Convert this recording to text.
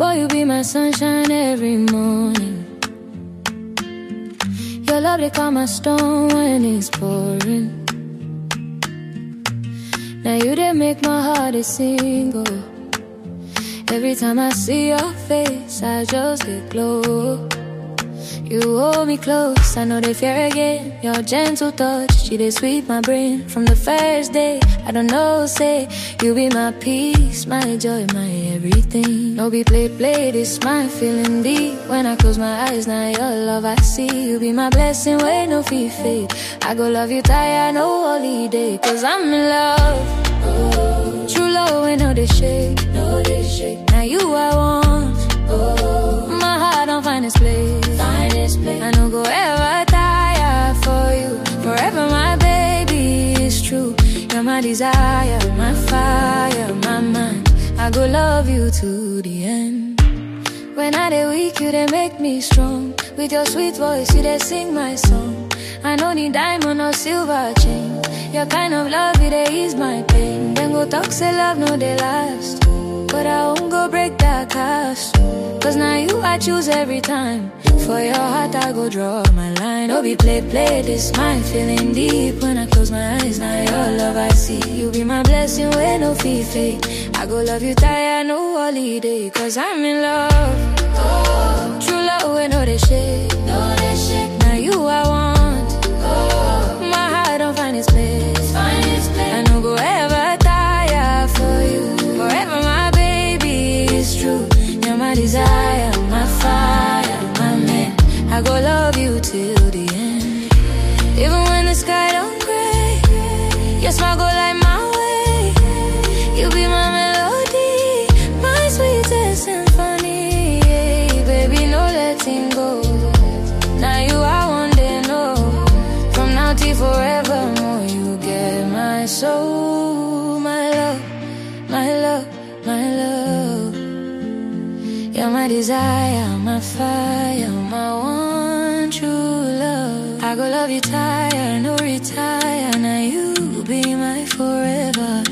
Boy, you be my sunshine every morning. Your love, they calm my storm when it's pouring. Now you they make my heart a single. Every time I see your face, I just get glow. You hold me close, I know they fear again. Your gentle touch, she they sweep my brain from the first day. I don't know, say you be my peace, my joy, my everything. No be play, play, this my feeling deep. When I close my eyes, now your love I see. You be my blessing, wait no fee fade. I go love you tired, no holiday, cause I'm in love. True love, when no they shake, no they shake. Now you I want. My heart don't find its place. Find its place. I don't go ever tire for you. Forever, my baby is true. You're my desire, my fire, my mind. I go love you to the end. When I dey weak, you they make me strong. With your sweet voice, you they sing my song. I no need diamond or silver chain. Your kind of love, it they ease my pain. Then go talk, say love, no they last. But I won't go break that cast. Cause now you I choose every time. For your heart, I go draw my line. Oh, be play, play, this my feeling deep. When I close my eyes, now your love I see. You be my blessing, where no fee fade. I go love you tired, no holiday. Cause I'm in love. True love, when no they shake. No, they shake. Now you I want. My heart don't find its place. Find its place. I no go ever tire for you. Forever, my baby is true. You're my desire, my fire, my man. I go love you till the end. Even when the sky don't gray, your smile go light my way. You be my melody, my sweetest symphony. Yeah, baby, no letting go. Now you I want to know. From now till forevermore, you get my soul, my love, my love, my love. You're my desire, my fire, my one true love. I go love you tired, no retire. Now you be my forever.